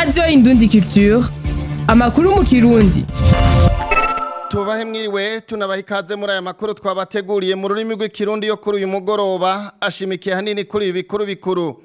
radiyo indundi culture amakuru mu kirundi tubahe mwiriwe tunabaha ikaze muri aya makuru twabateguriye mu rurimi rw'ikirundi yo kuri uyu mugoroba ashimikiye hanini kuri ibi bikuru bikuru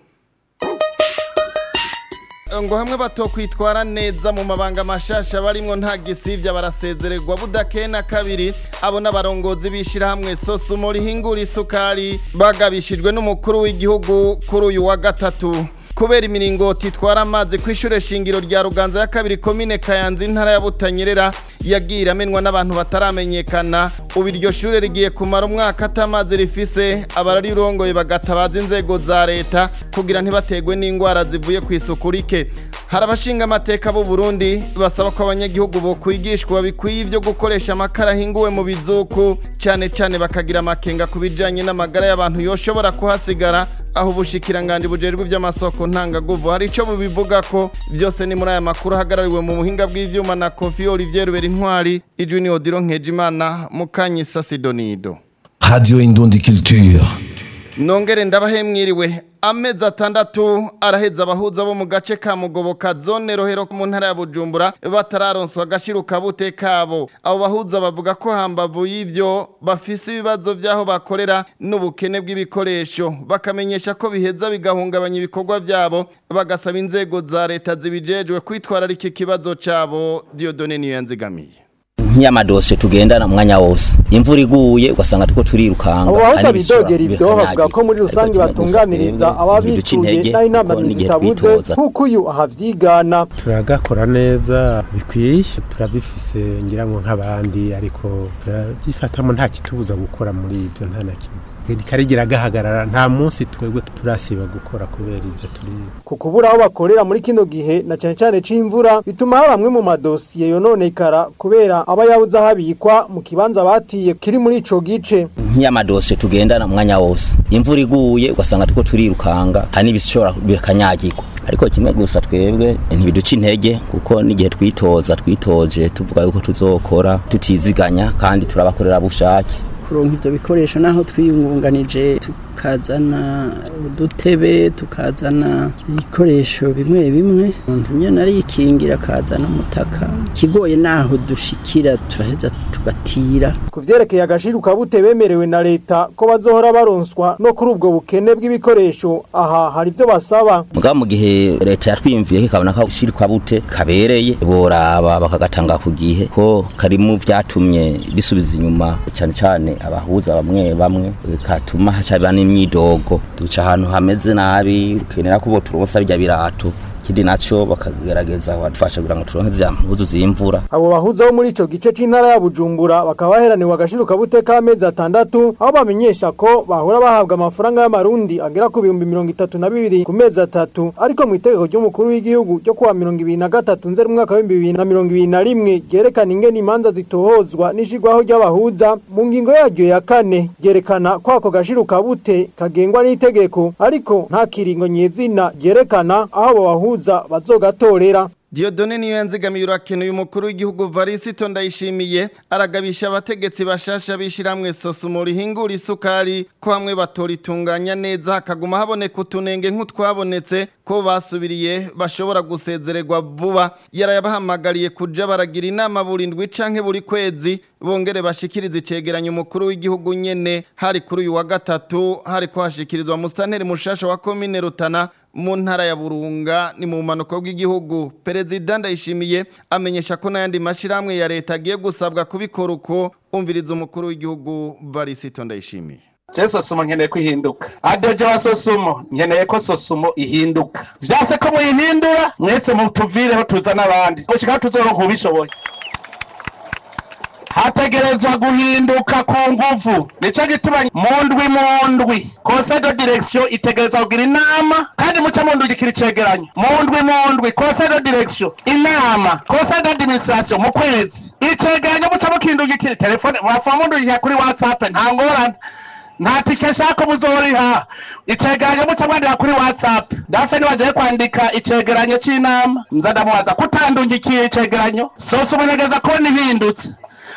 ngo hamwe batokwitwara neza mu mabanga mashasha barimwo nta gisivya barasezererwa budakeye na kabiri abo n'abarongozi b'ishirahamwe sosumo rihingura isukari bagabishijwe n'umukuru w'igihugu kuri uyu wa gatatu kubera imiringoti itwara amazi ku ishure shingiro rya ruganza ya kabiri komine kayanza intara ya butanyerera yagiye iramenwa n'abantu bataramenyekana ubu iryo shure rigiye kumara umwaka atamazi rifise abararirongoye bagatabaza inzego za leta kugira ntibategwe n'indwara zivuye ku isuku rike hari abashinga amateka b'u Burundi basaba ko abanyagihugu bokwigishwa bikwiye ibyo gukoresha amakara ahinguwe mu bizuku cyane cyane bakagira amakenga ku bijanye n'amagara y'abantu yoshobora kuhasigara aho ubushikiranganje bujejwe iby'amasoko ntangaguvu hari ico bubivuga ko byose ni muri aya makuru ahagarariwe mu buhinga bw'ivyuma na Kofi Olivier Rubera Intwari Junior Diro Nkejimana Mukanyisa Sidonido Radio Indundi Culture. Nongere ndabahe mwiriwe amezi atandatu araheza abahuza bo mu gace ka mugoboka zone rohero mu ntara ya bujumbura batararonswa agashiruka bute kabo abo bahuza bavuga ko hambavu y'ivyo bafise ibibazo vy'aho bakorera n'ubukene bw'ibikoresho bakamenyesha ko biheza bigahungabanya ibikorwa vyabo bagasaba inzego za leta zibijejwe kwitwararika ikibazo cabo Dieudonne niyo yanzigamiye nk'amadosiye tugendana umwanya wose imvura iguye ugasanga turiko turirukanga abo bahuza bidogera ibyo bavuga ko muri rusange batunganiriza ababituye naho inama zitabuze nk'uko uyu ahavyigana turagakora neza bikwiye turabifise ngira ngo nk'abandi ariko turabyifatamo nta kitubuza gukora muri ibyo nta na kimwe karigira gahagarara nta munsi twebwe turasiba gukora kubera ibyo turi ku kubura aho bakorera muri kino gihe na cyane cyane c'imvura bituma hari amwe mu madosiye yononekara kubera aba yabuze ahabikwa mu kibanza batiye kiri muri ico gice nk'amadosiye tugendana umwanya wose imvura iguye ugasanga turiko turirukanga hari n'ibishobora bikanyagirwa ariko kimwe gusa twebwe ntibiduca intege kuko n'igihe twitoza twitoje tuvuga yuko tuzokora tutiziganya kandi turabakorera bushake kuronka ivyo bikoresho naho twiyungunganije tukazana udutebe tukazana ibikoresho bimwe bimwe umuntu nyene arikingira akazana umutaka kigoye naho dushikira turaheza tugatira ku vyerekeye agashiruka bute bemerewe na leta ko bazohora baronswa no kuri ubwo bukene bw'ibikoresho aha hari ivyo basaba mugabo mu gihe leta yatwiyumviye ikabona ko agashirikwa bute kabereye boraba bakagatanga ku gihe ko kari mu vyatumye bisubiza inyuma cyane cyane abahuza bamwe bamwe katuma hacaba n'imyidogo duca ahantu hameze nabi ukenera ko boturonsa bijya birato ikindi naco bakagerageza badufasha kugira ngo turonke za mpuzu z'imvura abo bahuza bo muri ico gice c'intara ya Bujumbura bakaba baheraniwe agashiruka bute k'amezi atandatu aho bamenyesha ko bahora bahabwa amafaranga y'amarundi agera ku bihumbi mirongo itatu na bibiri ku mezi atatu ariko mu itegeko ry'umukuru w'igihugu ryo kuwa mirongo ibiri na gatatu nzeri umwaka w'ibihumbi bibiri na mirongo ibiri na rimwe ryerekana ingene imanza zitohozwa n'ishirwaho ry'abahuza mu ngingo yaryo ya kane ryerekana ko ako gashiruka bute kagengwa n'itegeko ariko nta kiringo nyezina ryerekana aho abo bahuza bahuza bazogatorera Diodone niyo yanzigamiye urakenuye umukuru w'igihugu Varisito ndayishimiye aragabisha abategetsi bashasha bishiramwe sosumo rihingura isukari ko hamwe batoritunganya neza hakaguma haboneka utunenge nk'utwabonetse ko basubiriye bashobora gusezererwa vuba yarayabahamagariye kuja baragira inama burindwi canke buri kwezi bongere bashikiriza icegeranyo umukuru w'igihugu nyene hari kuri uyu wa gatatu hari ko hashikirizwa musitanteri mushasha wa komine Rutana mu ntara ya Burunga ni mu manuko bw'igihugu perezida ndayishimiye amenyesha ko n'ayandi mashiramwe ya leta agiye gusabwa kubikora uko umviriza umukuru w'igihugu Varisito ndayishimiye je sosumo nkeneye ko ihinduka adeje wa sosumo nkeneye ko sosumo ihinduka vyase ko muyihindura mwese mutuvireho tuza n'abandi gushika tuzoronka ubishoboye hategerezwa guhinduka ku nguvu nico gituma mu ndwi mu ndwi conseil de direction itegerezwa kugira inama kandi muca mundugikira icegeranyo mu ndwi mu ndwi conseil de direction inama conseil d'administration mu kwezi icegeranyo muca mukindugikira telefone mwapfa mundugikira kuri whatsapp nta ngorane nta tike shaka muzoriha icegeranyo muca mwandika kuri whatsapp dafe nibagiye kwandika icegeranyo c'inama nza ndamubaza kutandungikiye icegeranyo sose umunegeza kubona ihindutse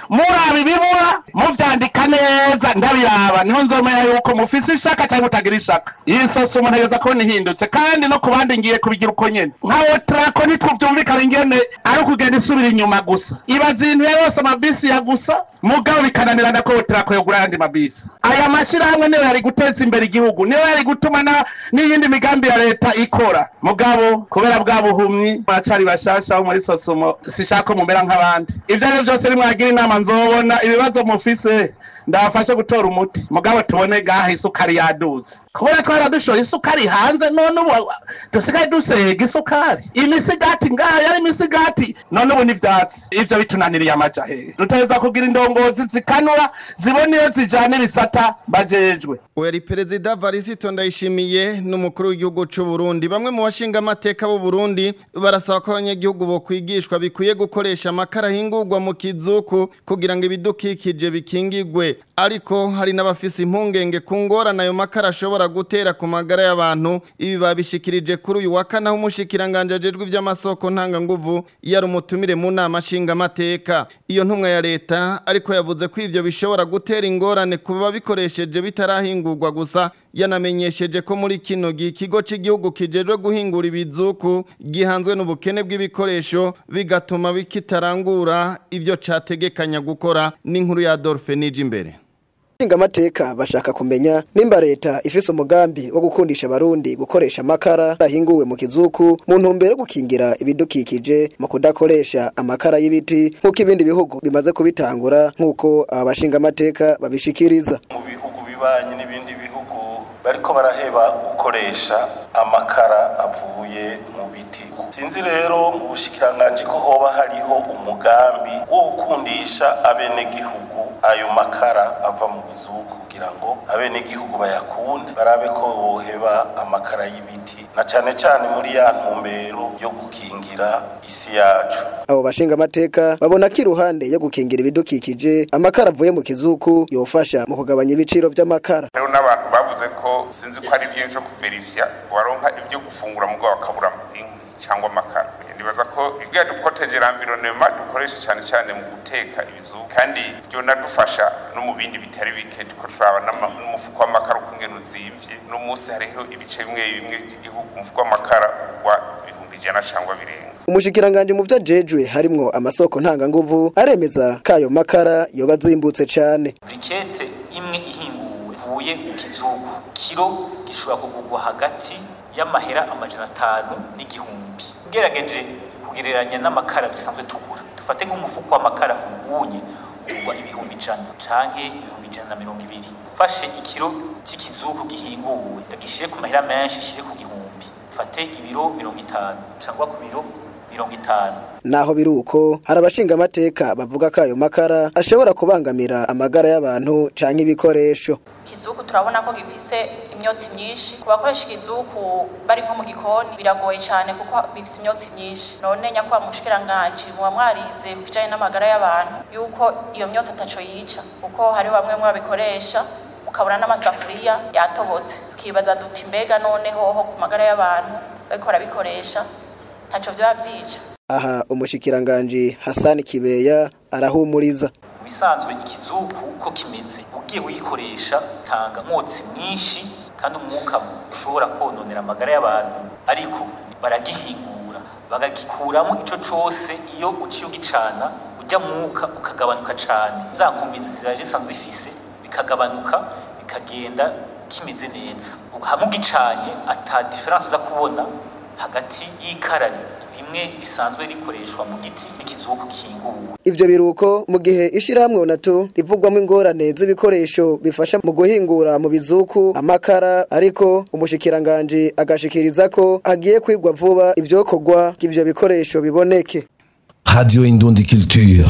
muraba ibibura muvyandika neza ndabiraba niho nzomenya yuko mufise ishaka cyangwa mutagira ishaka iyi sosi umuntu ageza kubona ihindutse kandi no ku bandi ngiye kubigira uko nyene nka otrako ntitwuvyumvikana ingene ari ukugenda isubira inyuma gusa ibaza ibintu ya yose amabisi ya gusa mugabo bikananirana ko otrako yogura ayandi mabisi aya mashirahamwe niyo yari guteza imbere igihugu niyo yari gutuma na- n'iyindi migambi ya leta ikora mugabo kubera bwa buhumyi baracari bashasha bo muri sosomo sishaka ko mumera nk'abandi ivyo ari vyo byose nimwagira inama nzobona ibibazo mufise ndabafashe gutora umuti mugabo tubone gaha isukari yaduze kubera twara dushoye isukari hanze none ubu dusigaye dusega isukari imisigati ngaha yari imisigati none ubu n'ivyatsi ivyo bitunaniriye amaja hehe duteza kugira indongozi zikanura zibona iyo zijana ibisata bajejwe Uweri perezida Varisito Ndayishimiye n'umukuru w'igihugu c'u Burundi bamwe mu bashinga amateka b'u Burundi barasaba ko abanyagihugu bo kwigishwa bikwiye gukoresha amakara hingurwa mu kizuku kugira ngo ibidukikije bikingigwe ariko hari n'abafise impungenge ku ngorane ayo makara ashobora gutera ku magara y'abantu ibi babishikirije kuri uyu wa kane aho umushikiranganje ajejwe ivy'amasoko ntanganguvu yari umutumire mu nama nshinga amateka iyo ntumwa ya leta ariko yavuze ko ivyo bishobora gutera ingorane ku babikoresheje bitarahingurwa gusa yanamenyesheje ko muri kino gihe ikigo cy'igihugu kijejwe guhingura ibizuku gihanzwe n'ubukene bw'ibikoresho bigatuma bikitarangura ivyo categekanya gukora n'inkuru ya Adolphe nije imbere Shinga amateka bashaka kumenya nimba leta ifise umugambi wo gukundisha abarundi gukoresha amakara ahinguwe mu kizuku mu ntumbero yo gukingira ibidukikije mu kudakoresha amakara y'ibiti nk'uko ibindi bihugu bimaze kubitangura nk'uko aba bashinga amateka babishikiriza mu bihugu bibanye n'ibindi bihugu bariko baraheba gukoresha amakara avuye mu biti sinzi rero mu bushikiranganji ko hoba hariho umugambi wo gukundisha abenegihugu ayo makara ava mu bizuku kugira ngo abenegihugu bayakunde barabe ko boheba amakara y'ibiti na cane cane muri ya ntumbero yo gukingira isi yacu abo bashinga amateka babona ko iruhande yo gukingira ibidukikije amakara avuye mu kizuku yofasha mu kugabanya ibiciro by'amakara rero n'abantu bavuze ko sinzi ko ari byinshi byo kuverifya waronka ibyo gufungura mu bwabo bakabura inkwi cyangwa amakara nibaza ko ibyo dukoteje l'environnement dukoresha cyane cyane mu guteka ibizuba kandi byo nadufasha no mu bindi bitari bike tuko turaba n'ama- n'umufuko w'amakara uko ingene uzimvye no munsi hariho ibice bimwe bimwe by'igihugu umufuko w'amakara wa ibihumbi ijana cyangwa birenga umushikiranganje mu vyajejwe harimwo amasoko ntanganguvu aremeza ko ayo makara yoba azimbutse cane burikete imwe ihinguwe ivuye mu kizugu kiro gishobora kugurwa hagati y'amahera amajana atanu n'igihumbi ugerageje kugereranya n'amakara dusanzwe tugura dufate nk'umufuko w'amakara ubunye ugurwa ibihumbi ijana canke ibihumbi ijana na mirongo ibiri ufashe ikiro cy'ikizugu gihinguwe ndagishire ku mahera menshi shire ku gihumbi fate ibiro mirongo itanu cangwa ku biro mirongo itanu naho biri uko hari abashinga amateka bavuga ko ayo makara ashobora kubangamira amagara y'abantu canke ibikoresho ikizuku turabona ko gifise imyotsi myinshi ku bakoresha ikizuku bari nko mu gikoni biragoye cyane kuko bifise imyotsi myinshi none nyakubahwa mushikiranganji muba mwarize ku bijanye n'amagara y'abantu yuko iyo myotsi ataco yica kuko hari bamwe mwabikoresha ukabona n'amasafuriya yatobotse tukibaza duti mbega none hoho ku magara y'abantu bariko barabikoresha ntaco vyoba vyica aha umushikiranganje Hassan Kibeya arahumuriza bisanzwe ikizuku uko kimeze ugiye kugikoresha tanga umwotsi mwinshi kandi umwuka ushobora kononera amagara y'abantu ariko baragihingura bagagikuramo ico cose iyo uciye ugicana ujya mwuka ukagabanuka cane za nkombe zira zisanzwe zifise bikagabanuka bikagenda kimeze neza hamwe ugicanye ata diferanse uza kubona hagati y'ikarari rimwe risanzwe rikoreshwa mu giti n'ikizuku gihinguwe ivyo biruko mu gihe ishirahamwe onatu rivugwamo ingorane z'ibikoresho bifasha mu guhingura mu bizuku amakara ariko umushikiranganje agashikiriza ko agiye kwigwa vuba ivyokorwa ivyo bikoresho biboneke Radio Indundi Culture.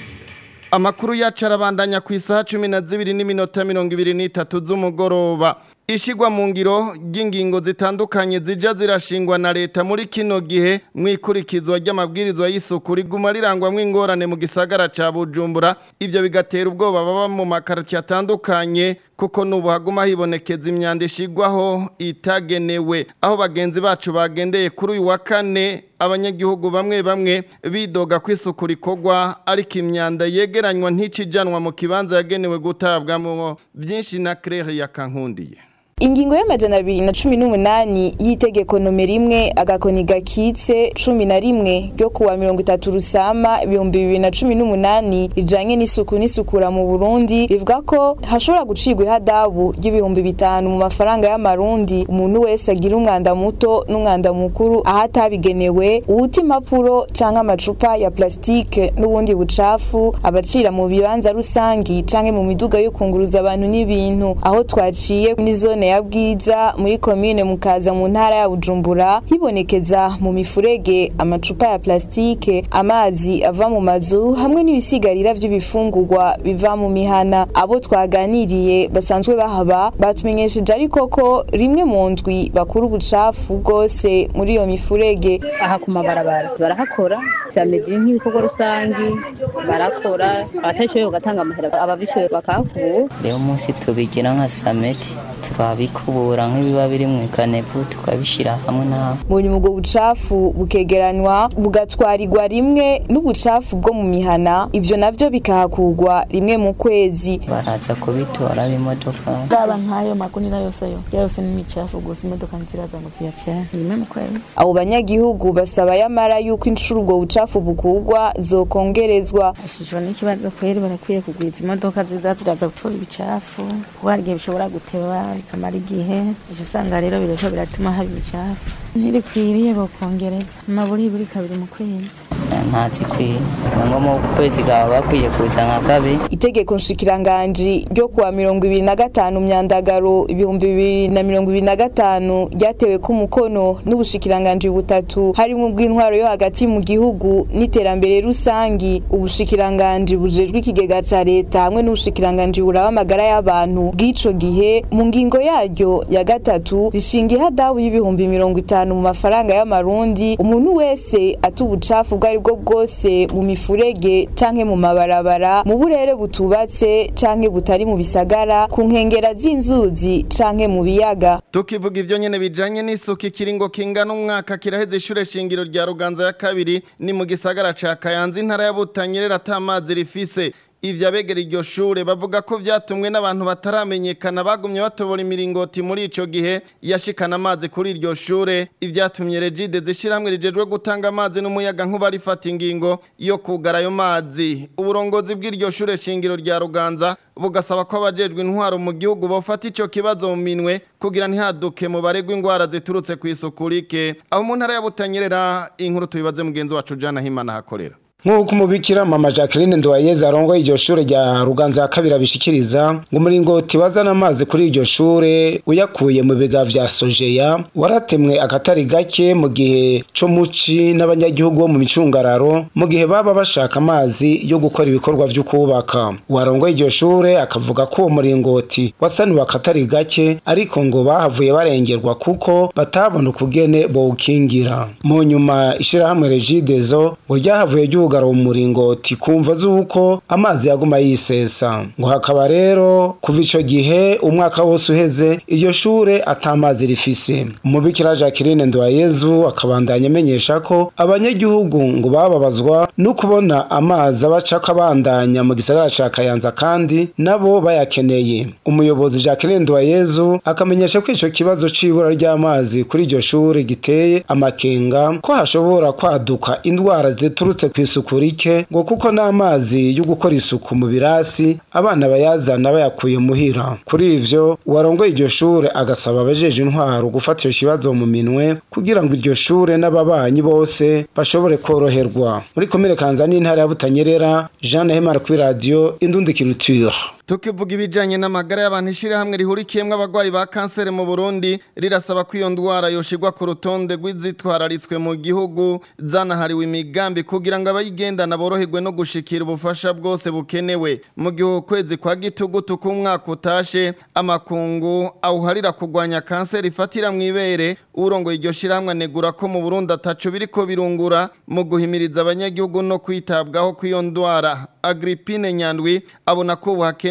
Amakuru yacu arabandanya ku isaha cumi na zibiri n'iminota mirongo ibiri n'itatu z'umugoroba ishigwa mu ngiro ry'ingingo zitandukanye zija zirashingwa na leta muri kino gihe mu ikurikizwa ry'amabwirizwa y'isuku riguma rirangwamwo ingorane mu gisagara ca Bujumbura ivyo bigatera ubwoba baba mu makarati atandukanye kuko nubu haguma hibonekeza imyanda ishigwaho itagenewe aho bagenzi bacu bagendeye kuri uyu wa kane abanyagihugu bamwe bamwe bidoga ko isuku rikorwa ariko imyanda yegeranywa ntikijanwa mu kibanza yagenewe gutabwamo byinshi na Claire yakankundiye Ingingo y'amajana abiri na cumi n'umunani y'itegeko nomero imwe agakoni gakitse cumi na rimwe ryo kuwa mirongo itatu rusama ibihumbi bibiri na cumi n'umunani rijanye n'isuku n'isukura mu Burundi rivuga ko hashobora gucirwa ihadabu ry'ibihumbi bitanu mu mafaranga y'amarundi umuntu wese agira umwanda muto n'umwanda mukuru aho atabigenewe uwuta impapuro canke amacupa ya plastike n'ubundi bucafu abacira mu bibanza rusangi canke mu miduga yo kunguruza abantu n'ibintu aho twaciye ni zone ya bwiza muri komine mukaza mu ntara ya Bujumbura hibonekeza mu mifurege amacupa ya plastike amazi ava mu mazu hamwe n'ibisigarira vy'ibifungurwa biva mu mihana abo twaganiriye basanzwe bahaba batumenyesheje ariko ko rimwe mu ndwi bakura ubucafu bwose muri iyo mifurege aha ku mabarabara barahakora zameze nk'ibikorwa rusangi barakora abatashoboye bagatanga amahera ababishoboye bakahakura rero umunsi tubigira nka samedi turabikubura nk'ibiba biri mu ikanevu tukabishyira hamwe nawe mu nyuma ubwo bucafu bukegeranywa bugatwarirwa rimwe n'ubucafu bwo mu mihana ivyo navyo bikahakurwa rimwe mu kwezi baraza kubitora b'imodoka baba nk'ayo magunira yose yo yose ni imicafu gusa imodoka nziraza ngo ziyacane rimwe mu kwezi abo banyagihugu basaba yamara yuko inshuro ubwo bucafu bukurwa zokongerezwa ashishwa n'ikibazo kweri barakwiye kugwiza imodoka ziza ziraza gutora ibicafu kuko hari igihe bishobora guteba bikamara igihe ejo usanga rero bireko biratuma haba imicafu ntirikwiriye bokongereza amaburi buri kabiri mu kwezi ntazikwiye ngo mu kwezi kaba bakwiye kuza nka kabiri itegeko nshikiranganji ryo kuwa mirongo ibiri na gatanu myandagaro ibihumbi bibiri na mirongo ibiri na gatanu ryatewe ku mukono n'ubushikiranganji butatu harimo ubw'intwaro yo hagati mu gihugu n'iterambere rusangi ubushikiranganji bujejwe ikigega ca leta hamwe n'ubushikiranganji buraba amagara y'abantu bw'ico gihe mu ngingo yaryo ya gatatu rishinga ihadabu y'ibihumbi mirongo itanu mu mafaranga y'amarundi umuntu wese ata ubucafu ubwo ari bwo bwose mu mifurege canke mu mabarabara mu burere butubatse canke butari mu bisagara ku nkengera z'inzuzi canke mu biyaga tukivuga ivyo nyene bijanye n'isuku ikiringo kingana umwaka kiraheze ishure shingiro rya ruganza ya kabiri ni mu gisagara ca kayanza intara ya butanyerera ata amazi rifise ivyo abegera iryo shure bavuga ko vyatumwe n'abantu bataramenyekana bagumye batobora imiringoti muri ico gihe yashikana amazi kuri iryo shure ivyatumye regide zishirahamwe rijejwe gutanga amazi n'umuyaga nkuba rifata ingingo yo kugara ayo mazi uburongozi bw'iryo shure shingiro rya ruganza bugasaba ko abajejwe intwaro mu gihugu bofata ico kibazo mu minwe kugira ntihaduke mu baregwa ingwara ziturutse ku isuku rike aho mu ntara ya butanyerera inkuru tubibaze mugenzi wacu jana himana hakorera nk'uko umubikira mama jacqueline nduwayeze arongoye iryo shure rya ruganza ya kabiri abishikiriza ngo umuringoti wazana amazi kuri iryo shure uyakuye mu biga vya sojeya waratemwe akatari gake mu gihe co muci n'abanyagihugu bo mu micungararo mu gihe baba bashaka amazi yo gukora ibikorwa vyo kubaka uwarongoye iryo shure akavuga ko uwo muringoti wasaniwe akatari gake ariko ngo bahavuye barengerwa kuko batabona ukugene bowukingira mu nyuma ishirahamwe regidezo ngo ryahavuye ryuga kugara umuringoti kumva z'uko amazi yaguma yisesa ngo hakaba rero kuva ico gihe umwaka wose uheze iryo shure ata mazi rifise umubikira Jacqueline Ndwayezu akabandanya amenyesha ko abanyagihugu ngo bababazwa no kubona amazi abaca kabandanya mu gisagara ca Kayanza kandi nabo bayakeneye umuyobozi Jacqueline Ndwayezu akamenyesha ko ico kibazo c'ibura ry'amazi kuri iryo shure giteye amakenga ko hashobora kwaduka indwara ziturutse ku isuku rike ngo kuko n'amazi yo gukora isuku mu birasi abana bayazana bayakuye muhira kuri ivyo uwarongoye iryo shure agasaba abajeje intwaro gufata ico kibazo mu minwe kugira ngo iryo shure n'ababanyi bose bashobore koroherwa muri komine kanza n'intara ya butanyerera jean nahemara kuri radiyo indundi kiruture tukivuga ibijanye n'amagara y'abantu ishirahamwe rihurikiyemwo abagwayi ba kanseri mu Burundi rirasaba ko iyo ndwara yoshirwa ku rutonde rw'izitwararitswe mu gihugu zanahariwe imigambi kugira ngo abayigendana boroherwe no gushikira ubufasha bwose bukenewe mu gihe ukwezi kwa gitugutu k'umwaka utashe amakungu awuharira kugwanya kanseri ifatira mu ibere urongoye iryo shirahamwe anegura ko mu Burundi ataco biriko birungura mu guhimiriza abanyagihugu no kwitabwaho kw'iyo ndwara Agripine Nyandwi abona ko buhakene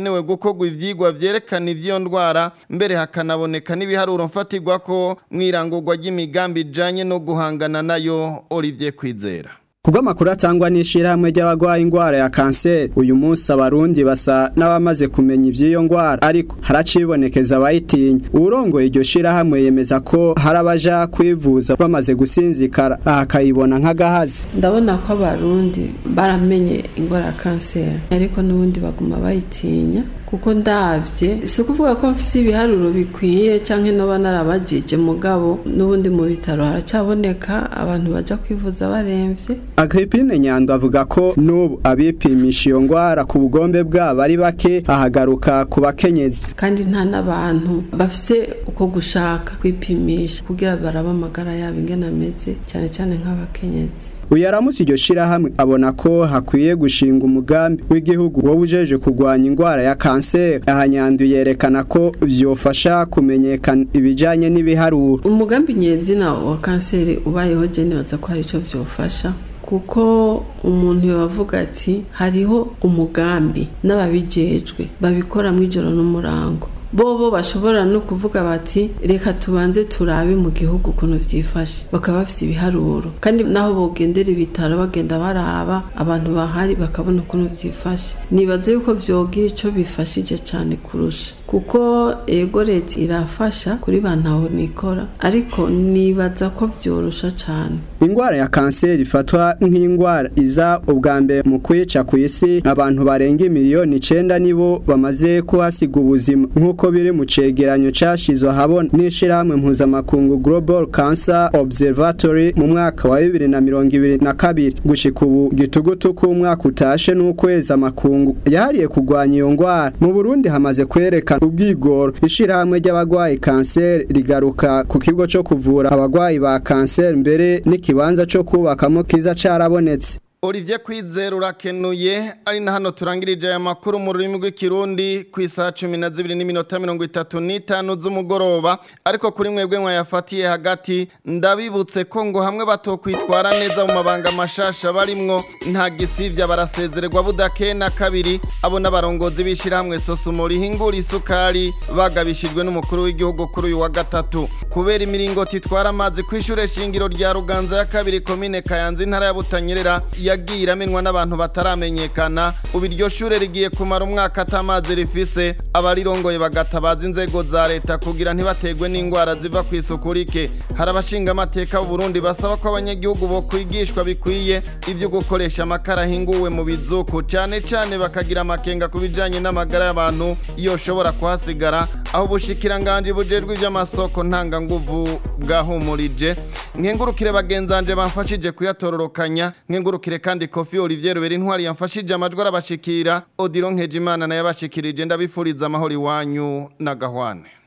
hakenewe gukorwa ivyigwa vyerekana ivyo ndwara mbere hakanaboneka n'ibiharuro mfatirwa ko mwirangurwa ry'imigambi ijanye no guhangana nayo Olivier Kwizera Kubwo makuru atangwa n'ishirahamwe ry'abagwaye ingwara ya kanseri uyu munsi abarundi basa n'abamaze kumenya ivy'iyo ngwara ariko haracibonekeza abayitinya urongoye iryo shirahamwe yemeza ko hari abaja kwivuza bamaze gusinzikara aha akayibona nk'agahazi ndabona ko abarundi baramenye ingwara ya kanseri ariko n'ubundi baguma bayitinya kuko ndavye si ukuvuga ko mfise ibiharuro bikwiye canke noba narabajije mugabo n'ubundi mu bitaro haracaboneka abantu baja kwivuza baremvye Agripine Nyando avuga ko n'ubu abipimisha iyo ngwara ku bugombe bwabo ari bake ahagaruka ku bakenyezi kandi nta n'abantu bafise uko gushaka kwipimisha kugira barabe amagara yabo ingene ameze cyane cyane nk'abakenyezi uyu aramutse iryo shirahamwe abona ko hakwiye gushinga umugambi w'igihugu wowe ujeje kurwanya ingwara ya kanseri aha Nyando yerekana ko vyofasha kumenyekana ibijanye n'ibiharuro umugambi nyezina wa kanseri ubayeho je nibaza ko hari ico vyofasha kuko umuntu yavuga ati hariho umugambi n'ababijejwe babikora mu ijoro n'umurango bobo bashobora no kuvuga bati reka tubanze turabe mu gihugu ukuntu vyifashe bakaba bafise ibiharuro kandi naho bogendera ibitaro bagenda baraba abantu bahari bakabona ukuntu vyifashe nibaze yuko vyogira ico bifashije cane kurusha kuko ego leta irafasha kuri bantaho nikora ariko nibaza ko vyorusha cane ingwara ya kanseri ifatwa nk'ingwara iza ubwa mbere mu kwica ku isi abantu barenga miliyoni icenda nibo bamaze kuhasiga ubuzima nk'uko biri mu cegeranyo cashizwe ahabona n'ishirahamwe mpuzamakungu Global Cancer Observatory mu mwaka wa bibiri na mirongo ibiri na kabiri gushika ubu gitugutu k'umwaka utashe n'ukwezi amakungu yahariye kurwanya iyo ngwara mu Burundi hamaze kwerekana ubwigoro ishirahamwe ry'abagwayi kanseri rigaruka ku kigo co kuvura abagwayi ba kanseri mbere n'ikibanza co kubakamo kiza carabonetse Olivier Kwizera urakenuye ari na hano turangirije aya makuru mu rurimi rw'ikirundi ku isaha cumi na zibiri n'iminota mirongo itatu n'itanu z'umugoroba ariko kuri mwebwe mwayafatiye hagati ndabibutse ko ngo hamwe batokwitwara neza mu mabanga mashasha barimwo nta gisivya barasezererwa budake na kabiri abo n'abarongozi b'ishirahamwe sosumo rihingura isukari bagabishijwe n'umukuru w'igihugu kuri uyu wa gatatu kubera imiringoti itwara amazi ku ishure shingiro rya ruganza ya kabiri komine kayanza intara ya butanyerera yagiye iramenwa n'abantu bataramenyekana ubu iryo shure rigiye kumara umwaka atamazi rifise abarirongoye bagatabaza inzego za leta kugira ntibategwe n'indwara ziva ku isuku rike hari abashinga amateka Burundi basaba ko abanyagihugu bo kwigishwa bikwiye ibyo gukoresha amakara ahinguwe mu bizuku cyane cyane bakagira amakenga ku bijanye n'amagara y'abantu iyo ushobora kuhasigara aho ubushikiranganje bujejwe iby'amasoko ntanganguvu bwahumurije nkengurukire bagenzanje bamfashije kuyatororokanya nkengurukire kandi Kofi Olivier Ruberi intwari yamfashije amajwi arabashikira Odilon Nkejimana naye abashikirije ndabifuriza amahoro iwanyu na gahwane